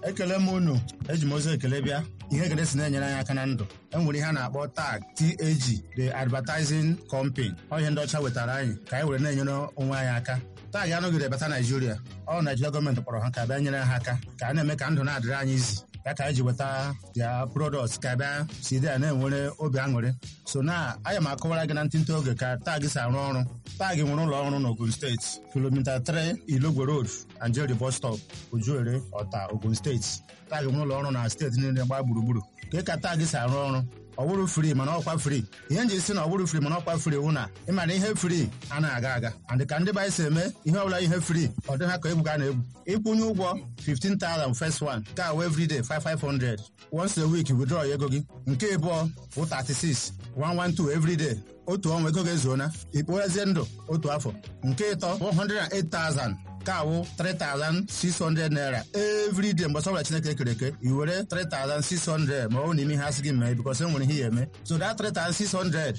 ekele m unu eji m ozi ekele bịa ihe ekele si na-enyere anyị aka na ndụ e nwere ihe a na-akpọ tag TAG the advertising company ọ ihe ndị ọcha wetara anyị ka anyị were na-enyere onwe anyị aka tag anọgide bata naijiria ọ naijiria gọọmenti kpọrọ ha ka bịa nyere ha aka ka a na-eme ka ndụ na-adịrị anyị izi ya ka anyị ji weta ya product ka bịa si dị ya na-enwere obi aṅụrị so na aya m akọwara gị na ntịntị oge ka tag si arụ ọrụ tag nwere ụlọ ọrụ n'Ogun steeti kilomita 3 Ilogwe road Anjeri bus stop Ojuere Ọta Ogun steeti tag nwere ụlọ ọrụ na steeti niile gbaa gburugburu ka ka tag si arụ ọrụ ọ bụrụ fri mana ọkwa fri ihe nji si na ọ bụrụ fri mana ọkwa fri wụ na ịmara ihe fri anaghị aga aga and ka ndị be anyị si eme ihe ọbụla ihe fri ọ dị ha ka egwu ga na-egwu ịkwụnye ụgwọ 15,000 first one nke awụ everyday 5500 once a week withdraw ego gị nke ịbụọ bụ 36 112 everyday otu ọnwa ego ga-ezuona ikpoghezie ndụ otu afọ nke ịtọ 108,000 nke awụ 3600 naira everyday mgbe ọbụla chineke kere eke i were 3600 ma ọ bụ n'ime ihe asị gị mee bikos e nwere ihe ya eme so that 3600